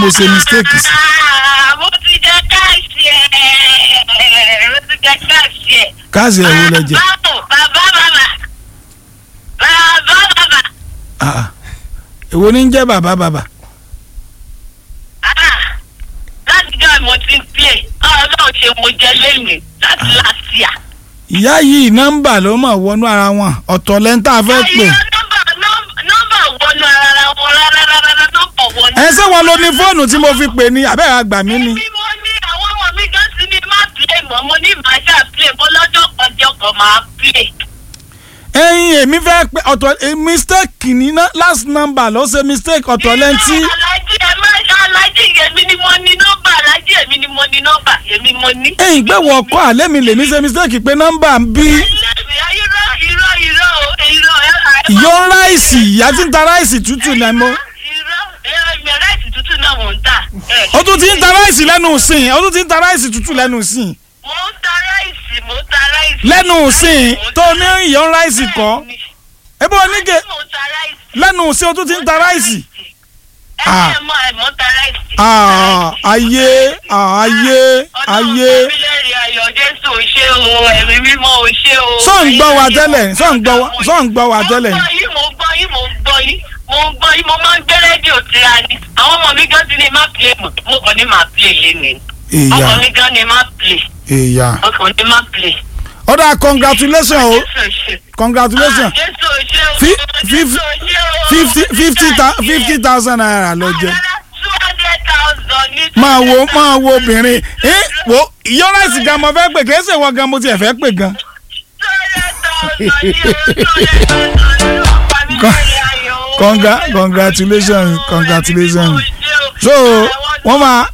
mo ṣe mistake sí. Ah, mo ti jẹ káàsì ẹ̀ mo ti jẹ káàsì ẹ̀. káàsì ẹ̀ wo lẹ jẹ. bàbá bàbá bàbá bàbá Ah, ah. èwo ní ń jẹ́ bàbá bàbá. Ah, láti jọ́ mo ti ń play ọlọ́run ṣe mo jẹ lẹ́yìn láti láṣìá. ìyá yìí nọ́mbà ló mọ̀ wọnú ara wọn ọ̀tọ̀ lẹ́ńtà fẹ́ pè. Ayé nọ́mbà nọ́mbà nọ́mbà wọnú ara wọn rárá rárá nọ́mbà wọnú. ẹ ṣé wọn lo ní fóònù tí mo fi pè ní abẹ́rẹ́ àgbà mi ni. Èmi mo ní àwọn ọmọ mi gan sí ni má play mọ́ mo ní màá ṣáà play mo lọ́jọ́ kan jọ kan máa play. ẹyin èmi fẹ́ pé ọ̀tọ̀ eh, mistake ní ná- last number ló ṣe mistake ọ̀tọ̀ lẹ́ńtì. alájí ẹ má alájí èmi ni mo ní nọ́mbà alájí èmi ni mo ní nọ́mbà èmi mo ní. ẹyin gbé wọ ọkọ àlẹ́ mi lèmi ṣe mistake pé nọ́mbà ń bí. ẹlẹ́mi irọ́ irọ́ irọ́ o irọ́ ẹ. ìyó ráìsì ìyá tí ń ta ráìsì tútù náà mo. irọ́ ẹ̀mí ráìsì tútù náà mò ń tà. ẹ, ó tún ti ń ta ráìsì lẹ́nu ìsìn ó tún ti ń ta ráìsì tútù lẹ́nu ìsìn. mò ń ta ráìsì mò ń ta ráìsì. lẹ́nu ìsìn tó ní ìyó ráìsì kọ́. Bẹ́ẹ̀ni. ebo oníke Mò ń ta ráìsì. lẹ́nu ìsìn ó tún ti ń ta ráìsì. Ah. ẹ mọ ẹ mọ ta ráìsì. Ah, ayé ah, ayé ayé. ọlọ́run bílẹ̀rì ayọ̀ jésù ò ṣe o ẹ̀mí mímọ́ ò ṣe o. Sọ ń gbọ́ wa tẹ́lẹ̀, sọ ń gbọ́ wa- sọ ń gbọ́ wa tẹ́lẹ̀. mo ń gbọ́ yín mo ń gbọ́ yín mo ń gbọ́ yín mo ń gbọ́ yín mo máa ń gbé rédíò tira ni àwọn ọmọ mi gan ti ní má play mọ̀ mo kàn ní má play lé ni ìyá ọmọ mi gan ní má play ìyá. mo kàn ní má play. ọ̀dà congratulation o jésù ò ṣe. congratulation Ah, jésù ò ṣe o. Fi- jésù fif- ò ṣe o. fifty fifty thou- fifty thousand naira ló jẹ. two hundred thousand ní. máa wo máa wo obìnrin ẹ wo ìyó ráìsì gan mo fẹ́ pè kì í ṣe wọ́n gan mo tiẹ̀ fẹ́ pè gan. Congra- congratulations, congratulations. So, wọ́n máa-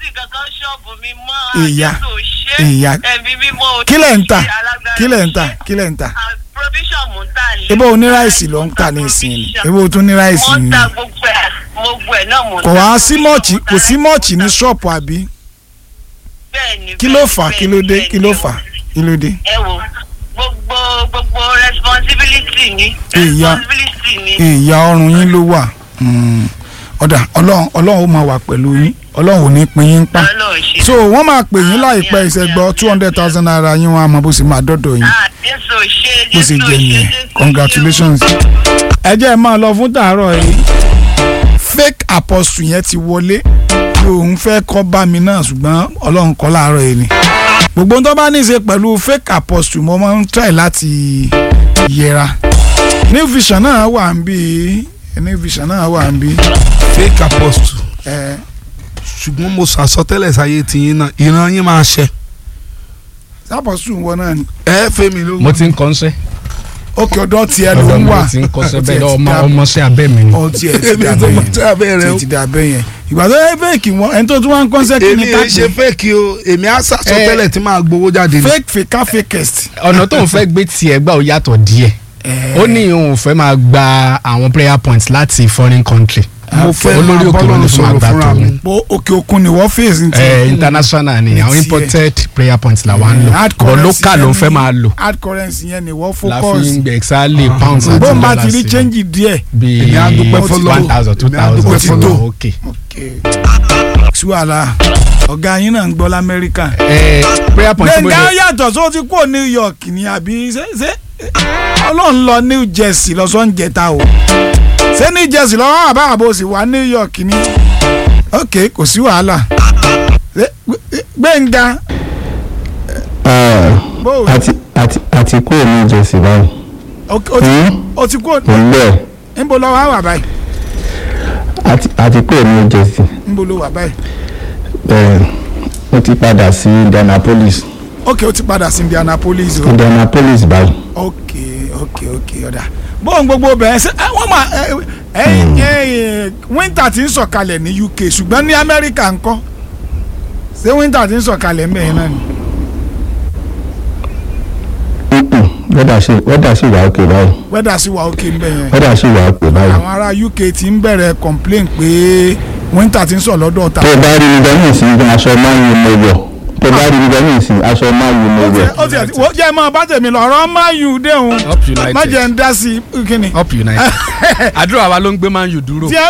Ìyá, ìyá. kí lẹ̀ ń tà kí lẹ̀ ń tà kí lẹ̀ ń tà. provision mo ń tà ní. ebo oníráìsì ló ń tà ní ìsìn ni ebo tún ní ráìsì mo ń ni. ta gbogbo ẹ̀ gbogbo ẹ̀ náà mo ń kò tà. wá sí mọ́ọ̀chì kò sí mọ́ọ̀chì ní ṣọ́ọ̀pù àbí. Bẹ́ẹ̀ni, kí ló bẹ́ẹ̀ni, fà á kí ló dé bẹ́ẹ̀ni, kí ló bẹ́ẹ̀ni. fà á kí ló dé. ẹ wo gbogbo gbogbo responsibility ni Ìyá. responsibility ni. ìyá ọrùn yín ló wà Mm. ọ̀dà ọlọ́run ọlọ́run ó máa wà pẹ̀lú yín ọlọ́run ò ní pín yín pa. Ọlọ́run ṣe. so wọ́n máa pè yín láìpẹ́ ìṣẹ́gbọ́ two hundred thousand naira yín wọn àmọ́ bó sì máa dọ́dọ̀ yín Ah, Jésù ò ṣe bó sì Jésù ò jẹ́ ṣe, nìyẹn Jésù ò ṣe. congratulations. ẹ jẹ́ ẹ máa lọ fún tàárọ̀ yìí fake apostle yẹn ti wọlé òun fẹ́ kọ́ bá mi náà ṣùgbọ́n ọlọ́run kọ́ láàárọ̀ yìí ni gbogbo ohun tó bá ní í ṣe pẹ̀lú fake apostle mo máa ń try láti yẹra new vision náà wà ń bí new vision náà wà ń bí fake apostle ẹ ṣùgbọ́n mo sàsọtẹ́lẹ̀ sáyé tiyín náà ìran yín máa ṣẹ. apostle wọn náà ni ẹ fẹ́mi ló. mo ti ń kọ́ńsẹ́ ókè ọ̀dọ̀ tiẹ̀ ló ọ̀dọ̀ ń mi wà ti ń kọ́ńsẹ́ Ó tiẹ̀ bẹ́ẹ̀ ti ọmọ dá- ọmọọṣẹ́ abẹ́ mi ni. ó tiẹ̀ ti èmi dà tó mọ bẹ́yẹn tí abẹ́ rẹ o. ti dà bẹ́yẹn ìgbà tó yẹ fake wọn ẹni tó tún wá ń kọ́ńsẹ́ kí ni èmi ká ẹ ṣe pè fake o èmi á sàsọtẹ́lẹ̀ tí máa gbowó jáde ni. fake fake fakest. ọ̀nà tó ń fẹ́ gbé tiẹ̀ gbà ó yàtọ̀ díẹ̀ ó ní òun fẹ́ máa gba àwọn prayer points láti foreign country mo fẹ́ olórí máa òkè ló bọ́lọ̀ ní fún sọ̀rọ̀ àgbà fúnra tó mi. ní. bó òkè òkun ni wọ́n fèsì ti. Eh, international ni Ní àwọn tiẹ̀. imported prayer points là wà ń lò hard but currency local ló ń yẹn fẹ́ ni- máa lò hard currency yẹn ni wọ́n la fi focus. ń gbẹ exactly pounds àti bó ma ti dollars rí sí. change díẹ̀. bíi Èmi á dúpẹ́ fọlọ́run. one thousand two Èmi á dúpẹ́ thousand fọlọ́run. ok. sí wàhálà ọ̀gá yín náà ń gbọ́ lamẹ́ríkà. Eh, prayer point tí mo gbẹ̀ngà lè yàtọ̀ só ti kó new york ni àbí ṣé ṣé ọlọ́run lọ new jersey lọ́sọ̀ ń jẹta o ṣé new jersey lọ́wọ́ àbá àbò sì wá new york ni ok kò sí wàhálà Ṣé gbẹ̀ngà bó o àti àti àti kúrò ní ìjọsìn báyìí o ti Hmm? o ti kó mo ń bẹ̀ níbo lọ wá wà báyìí àti àti kúrò ní ìjọsìn níbo lọ wà báyìí bẹ́ẹ̀ ó ti padà sí Indianapolis ok o ti padà sí indianapolis o Indianapolis báyìí ok ok ok ọ̀dà bóun gbogbo bẹ̀rẹ̀ ṣe ẹ, wọ́n máa ẹ ẹ ẹ winter ti ń sọ̀kalẹ̀ ní uk ṣùgbọ́n ní amẹ́ríkà ńkọ́ ṣé winter ti ń sọ̀kalẹ̀ ńbẹ̀ yẹn náà ni. Mm-mm. wẹ́dà sì wẹ́dà sì wà òkè báyìí wẹ́dà sì wà òkè ńbẹ̀ yẹn wẹ́dà sì wà òkè báyìí àwọn ará uk ti ń bẹ̀rẹ̀ complain pé winter ti ń sọ̀ lọ́dọ̀ ta. tó o bá rí mi bẹ́ẹ̀ ní ìsìn aṣọ máa ń yí mo wọ̀ tó o bá rí mi bẹ́ẹ̀ ní ìsìn aṣọ máa ń yí mo ó wọ̀ ti ó ti wọ́n jẹ́ mọ́ bá tèmi lọ ọ̀rọ̀ máa yù déhùn up united má jẹ́ ń dá sí i kíni. up united àdúrà wa ló ń gbé man u dúró. tí ẹ